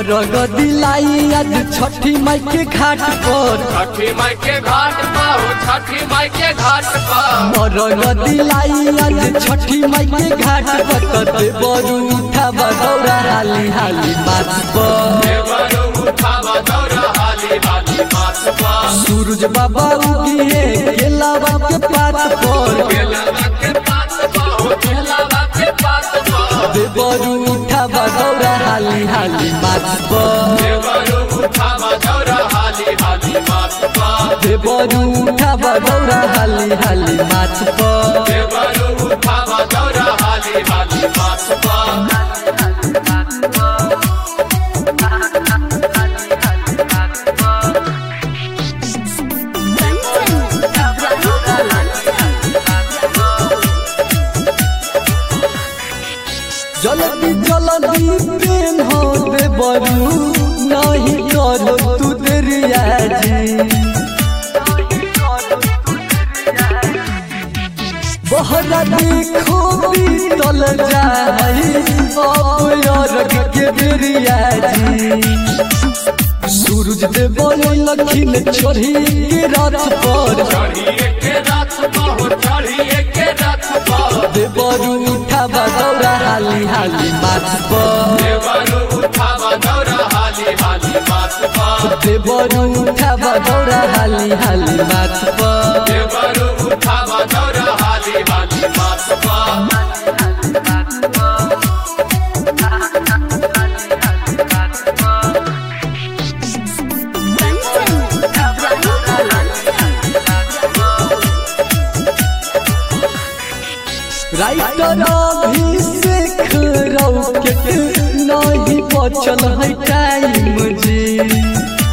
रग दिलाई आज छठी माई के घाट पर छठी माई के घाट पर हो छठी माई के घाट पर रग दिलाई आज छठी माई के घाट पर कते बरू उठा बगौरा हाली हाली माथ पर देवरू उठावा दौरा हाली हाली माथ पर सूरज बाबा उगिए केलावा के पात पर केलावा के पात पर हो केलावा के पात पर देवरू उठा बगौरा हाली हाली माथ पर देवरू उठावा दौरा हाली हाली माथ पर देवरू उठा बगौरा हाली हाली माथ पर देवरू उठावा दौरा हाली हाली माथ पर जल्दी जल्दी प्रेम हो दे बरू नहीं करो तू देरिया जी बहरा देखो बीतल जाई अब अरग के बेरिया जी सूरज दे बोले लखिन चढ़ी के रथ पर चढ़िए के रथ पर हो चढ़िए के रथ पर दे बरू उठा बगौरा हाली हाली माथ पर देवरू उठावा दौरा हाली हाली माथ पर देवरू उठा बगौरा हाली हाली माथ पर देवरू उठावा दौरा हाली हाली माथ पर राइटर अभिषेक रौके नहीं बचल है टाइम जी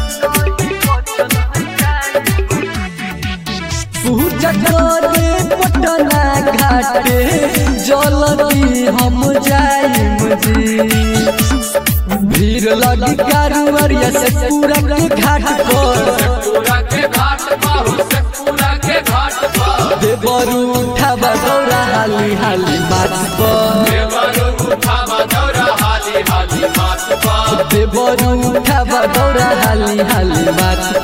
पूजा करे पटना घाटे जल्दी हम जाइम जी भीड़ लगी कारुवरिया से पूरा के घाट पर पूरा के घाट पर हो से पूरा के घाट पर देवरू उठा बगौरा हाली हाली माथ पर देवरू उठावा दौरा हाली हाली माथ पर देवरू उठा बगौरा हाली हाली माथ